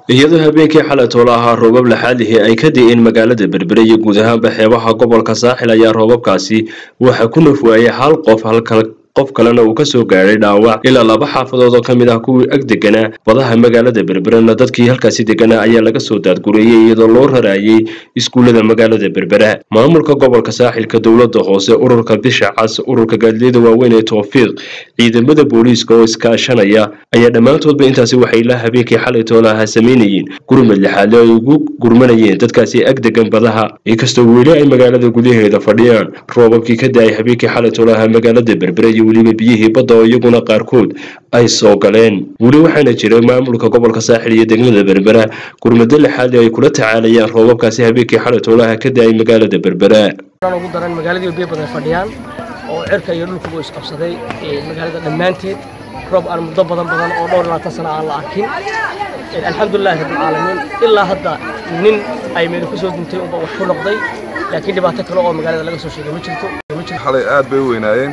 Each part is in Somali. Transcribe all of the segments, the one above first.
iyadoo habeenkii xalay toolo ahaa roobab laxaadihii ay ka di'een magaalada berbere iyo guud ahaanba xeebaha gobolka saaxil ayaa roobabkaasi waxaa ku naf waayay hal qof halka qof kalena uu kasoo gaadhay dhaawac ilaa laba xaafadood oo ka mid ah kuwii ag deganaa badaha magaalada berberena dadkii halkaasi deganaa ayaa laga soo daadgureeyey iyadoo loo raraayey iskuullada magaalada berbera maamulka gobolka saaxilka dowladda hoose ururka bisha cas ururka gaadiliyada waaweyn ee towfiiq ciidamada booliiska oo iskaashanaya ayaa dhammaantoodba intaasi waxay la habeenkii xalay toolaha samaynayeen gurmad lixaadle ay ugu gurmanayeen dadkaasi ag degan badaha inkastoo weli ay magaalada gudaheeda fadhiyaan roobabkii ka da-ay habeenkii xalay toolaha magaalada berbere iyo weliba biyihii badda oo iyaguna qaarkood ay soo galeen weli waxaana jira maamulka gobolka saaxil iyo degmada berbera gurmado lixaadle ay kula tacaalayaan roobabkaasi habeenkii xalay toolaha ka da-ay magaalada berbera ugu daran magaaladii biyo badan fadhiyaan oo cirka iyo dhulkuba isqabsaday magaalada dhammaanteed roob aan muddo badan badan oo dhowr labaatan sano aan la arkin alxamdulilahi rabbilcaalamiin ilaa hadda nin ay meel ku soo duntay unba wax ku noqday laakiin dhibaato kale oo magaalada laga soo sheegay ma jirto xalay aad bay u weynaayeen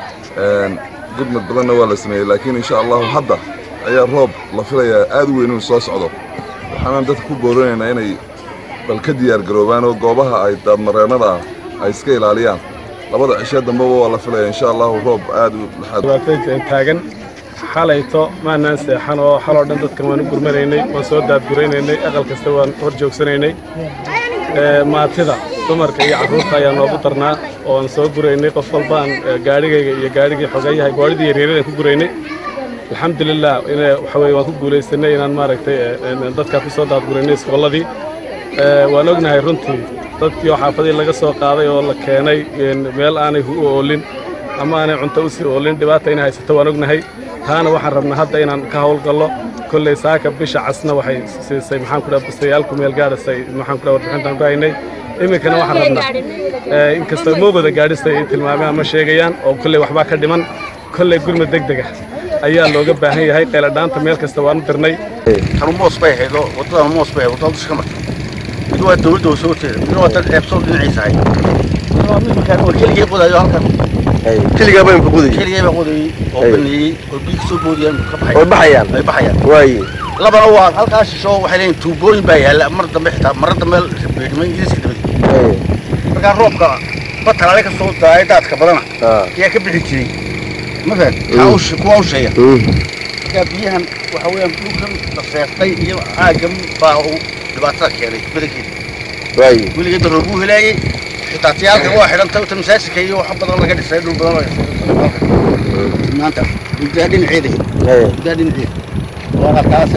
gudmad badanna waa la sameeyey laakiin insha allahu hadda ayaa roob la filayaa aad u weyn inuu soo socdo waxaanaan dadka ku boorinaynaa inay bal ka diyaar garoobaan oo goobaha ay daadmareennada ah ay iska ilaaliyaan labada cishe dambeba waa la filaya insha allahu roob aad u dhibaatooyinka taagan xalayto maanaan seexan oo xaloo dhan dadkan waan u gurmanaynay waan soo daadguraynaynay aqal kasta waan hor joogsanaynay maatida dumarka iyo carruurta ayaa noogu darnaa ooaan soo guraynay qof walbaan gaadhigayga iyo gaadhigii xogeeyahay gaadhidii yaryaradan ku guraynay alxamdulilah waxa weye waan ku guulaysanay inaan maaragtay dadkaa ku soo daadguraynay iskoolladii waan ognahay runtii dadkii oo xaafadii laga soo qaaday oo la keenay meel aanay u oolin ama aanay cunto u sii oolin dhibaata inay haysato waan ognahay taana waxaan rabnaa hadda inaan ka howlgallo kolley saaka bisha casna waxay siisay maxaan ku dhaha bustayaalku meel gaadhisay maxaan ku dhaha warbixintaan ku haynay iminkana waxaan rabnaa inkastoo moogooda gaadhista ay tilmaameen ama sheegayaan oo kolley waxbaa ka dhiman kolley gurmad deg dega ayaa looga baahan yahay qayladhaanta meel kasta waan u dirnay tanu moos bay haydo waddadana moos bay haydo waddada dusha ka marta mid waa dawladda soo jeeda midna waa dad ceebsoon dhinaciisa hay midna waa mid markaan waa keligay qodayo halkan keligaa baan ka qodayay keligay baa qodayay oo baneeyey oo biyo kasoo boodiyaan ka baxay way baxayaan ay baxayaan waaye labana waa halkaa shisho waxay leeyihin tuubooyin baa yaalla mar dambe xitaa marra dambe beedhimo ingiriiska dabadi markaa roobka batalaale ka soo daaya daadka badana ayaa ka bixi jiray ma fahad kuwa u sheeya markaa biyahan waxa weeyaan dhulkan la seeftay iyo caaggan baa uu dhibaatada keenay badankeeda waaye weligeed daroob buu helaayey xitaa tiyaalka waa xidhantay ta masaajidka iyo wax badan laga dhisay dhul badan laga maanta muddaa dhinaceeda muddaa dhinaceeda waa halkaasa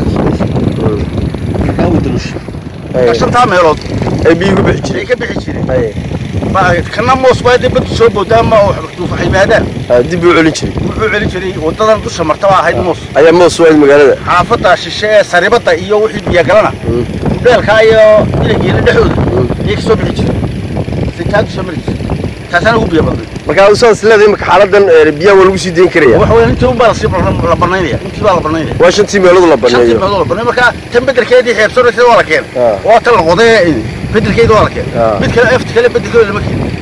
markaa uu dalusha markaa shantaa meelood ay biyo ku bixi ay jireen ka bixi jireen kana moos baa dee badu soo boodaa ma duufa yimaadaan dib u celin jiray wuxuu celin jiray waddadan dusha marta baa ahayd moos ayaa moos waad magaalada xaafadda shishe ee saribadda iyo wixii biyagalana mudheelkaa iyo ilageela dhexooda ayay ka soo bixi jireen sitaa kusoo mari jirtay taasana ugu biyo badnay marka usaas leedahay marka xaaladan biyaha waa lagu sii dayn karaya waxa weeye intii unbaa lasii la banaynaya intii baa la banaynaya waa shantii meelood la shantii baneeyo meelood la banay marka tan bedelkeedii xeebsoonaysa waa la keen Ah. waa tan la qoday bedelkeeda waa la keen Ah. mid kale efti kale bedelkeeda lama keen